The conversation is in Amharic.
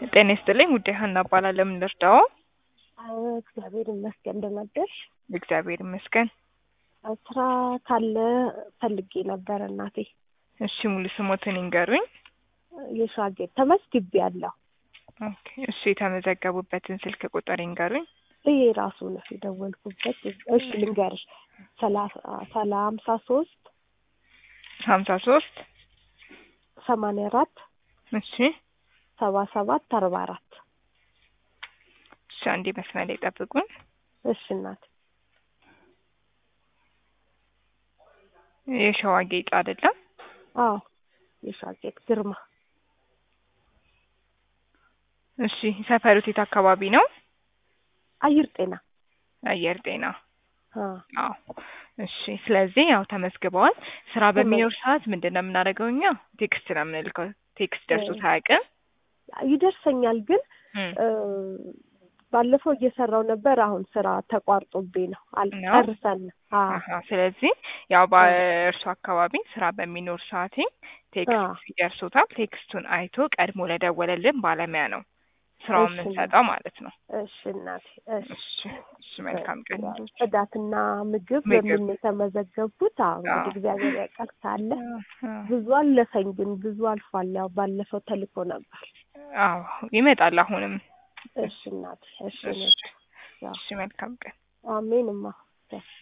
ጤና ይስጥልኝ ውዴ ሀና እባላለሁ። ምን ልርዳዎ? አዎ እግዚአብሔር ይመስገን ደህና አደርሽ? እግዚአብሔር ይመስገን። ስራ ካለ ፈልጌ ነበር እናቴ። እሺ ሙሉ ስሞትን ይንገሩኝ። የሻጌጥ ተመዝግቤያለሁ። ኦኬ እሺ የተመዘገቡበትን ስልክ ቁጥር ይንገሩኝ። ይሄ ራሱ ነው የደወልኩበት። እሺ ልንገርሽ ሰላሳ ሰላ ሀምሳ ሶስት ሀምሳ ሶስት ሰማንያ አራት እሺ ሰባ ሰባት አርባ አራት እሺ አንዴ መስመር ላይ ጠብቁን። እሺ እናት የሸዋ ጌጥ አይደለም? አዎ የሻጌጥ ግርማ እሺ ሰፈሩት የት አካባቢ ነው? አየር ጤና አየር ጤና አ አዎ እሺ ስለዚህ ያው ተመዝግበዋል። ስራ በሚኖር ሰዓት ምንድን ነው የምናደርገው እኛ ቴክስት ነው የምንልከው። ቴክስት ደርሶት አያውቅም? ይደርሰኛል ግን እም፣ እ ባለፈው እየሰራው ነበር። አሁን ስራ ተቋርጦብኝ ነው ነው? አልጨርሰን። አዎ አሀ ስለዚህ ያው በእርሱ አካባቢ ስራ በሚኖር ሰዓት አዎ። ቴክስት ይደርሶታል። ቴክስቱን አይቶ ቀድሞ ለደወለልን ባለሙያ ነው ስራውን እሺ የምንሰጠው ማለት ነው። እሺ እናቴ እሺ እሺ እሺ መልካም ቀን ይሁንልዎት። ጽዳትና ምግብ ምግብ በሚል ነው የተመዘገብኩት። አዎ አዎ እንግዲህ እግዚአብሔር ያውቃል ካለ አዎ ብዙ አለፈኝ፣ ግን ብዙ አልፏል። ያው ባለፈው ተልኮ ነበር። አዎ ይመጣል አሁንም። እሺ እናቴ እሺ እሺ እኔ ያው እሺ መልካም ቀን። አሜንማ